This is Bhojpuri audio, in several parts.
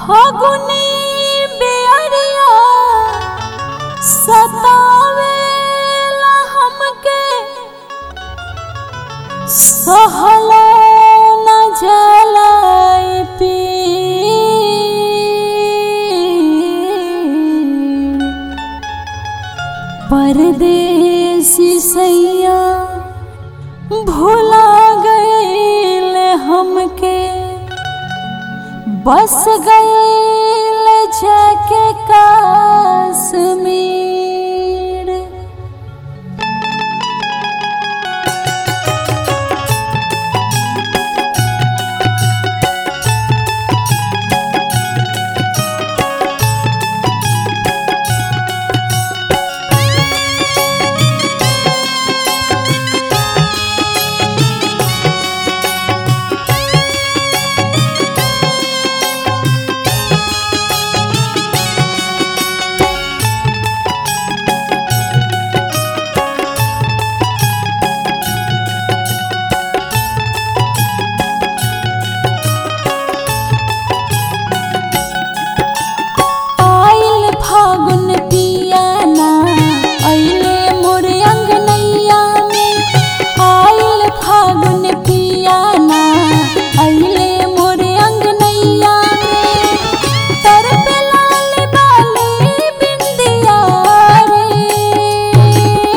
फागुनी बेअरिया सतावेला हमके सहलो न जलाए पीर परदेसी सैया भुला गईल हमके बस गईल जाके कश्मीर आइल फागुन पियाना अइले मोर अंगनैया में आइल फागुन पियाना अइले मोर अंगनैया में तर पे लाल बाली बिंदिया रे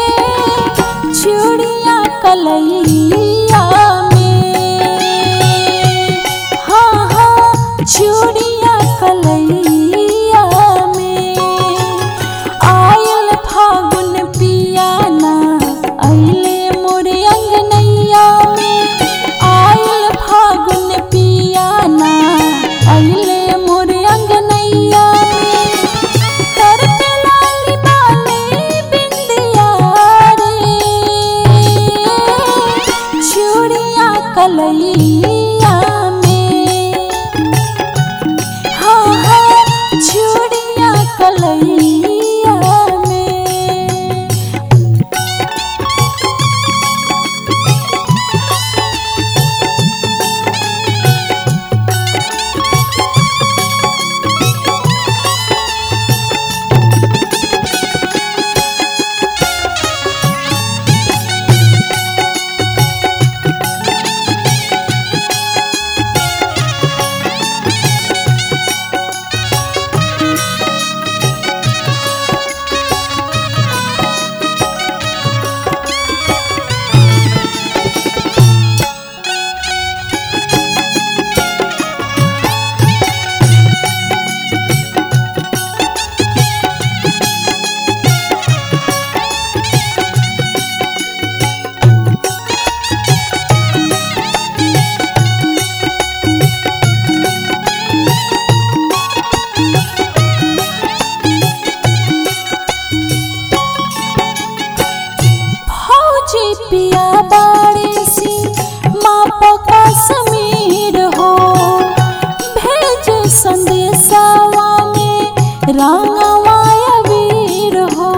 चूड़िया कलैया में हाँ हाँ चूड़िया कलैया में आयल फागुन पियाना अइले मोरे अंगनैया में आयल फागुन पियाना अइले मोरे अंगनैया में कर पे लाली बाली बिंदिया रे चूड़िया कलैया में हाँ हाँ चूड़िया कलैया में फौजी पिया बाड़ी सी माँ पका समीर हो भेज संदेशावा में रांगवाया वीर हो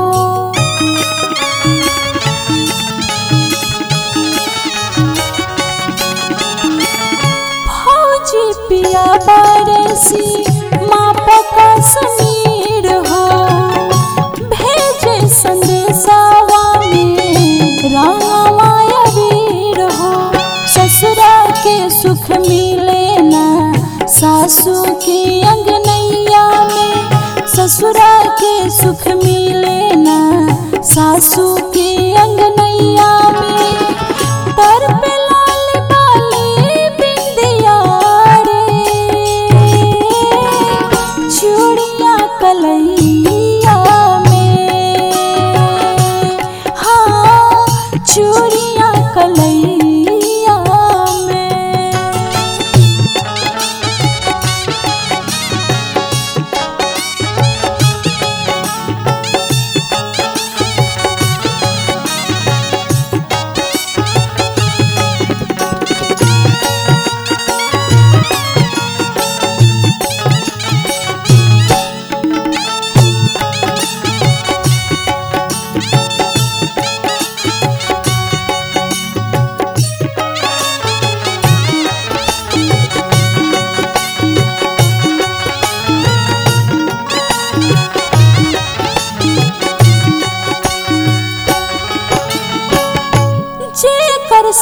फौजी पिया बाड़ी सी माँ पका समीर हो भेज संदेशावा में रामाया वीर हो ससुरा के सुख मिले ना सासू की अंगनैया में ससुरा के सुख मिले ना सासू की अंगनैया में तर पे लाल बाली बिंदिया रे चूड़िया कलैया में हाँ चूड़िया कलैया में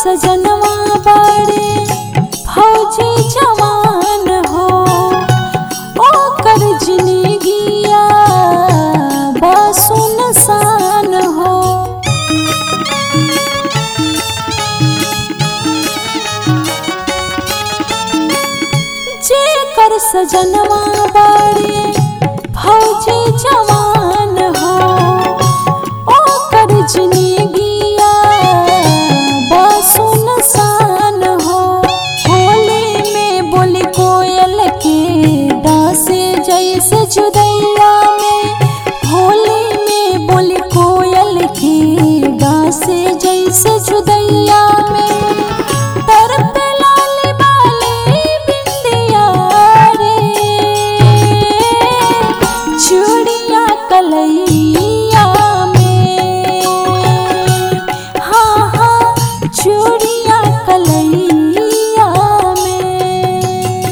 सजनवा बड़े फौजी जवान हो ओकर जिंदगिया बसुनसान हो जेकर सजनवा बड़े फौजी जवान हो ओकर जिंदगिया बसुनसान हो होली में बोली कोयल के डांसे जैसे जुदैया में होली में बोली कोयल के डांसे जैसे जुदैया में तर पे लाली बाली बिंदिया रे चूड़िया कलैया में हाँ हाँ चूड़िया कलैया में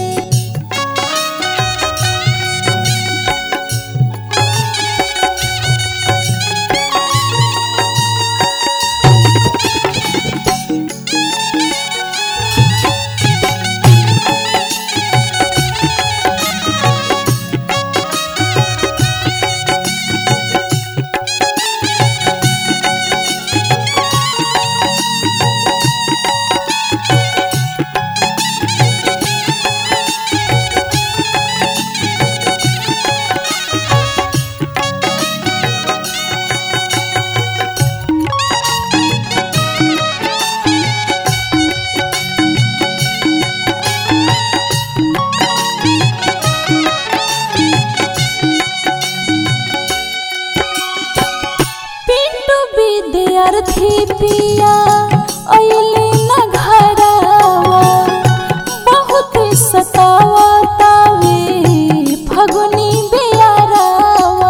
पिंटू विद्यार्थी पिया अइले न घरवा बहुत सतावतावे फगुनी बियारवा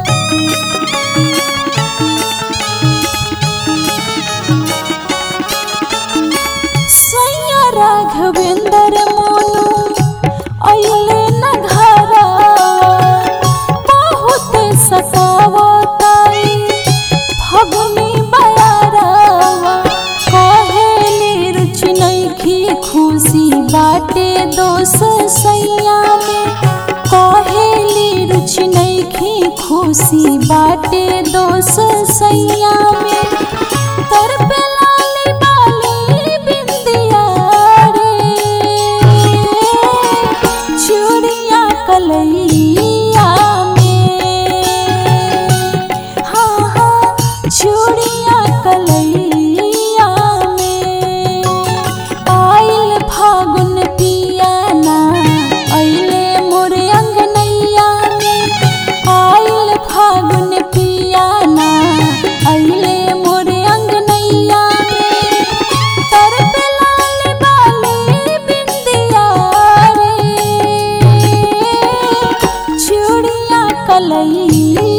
सैया राघवेंद्र मोनू अइले न घरवा बहुत सतावताई फगुनी बयारवा कहेली रुचि नइखी खुशी बाटे दोस सैया में कहेली रुचि नइखी खुशी बाटे दोस सैया में तर पे लाली बाली बिंदिया रे चूड़िया कलैया में हाँ हाँ चूड़िया कलैया में आइल फागुन पियाना अइले मोर अंगनैया में आइल फागुन पियाना अइले मोर अंगनैया में तर पे लाल बाली बिंदिया रे चूड़िया कलैया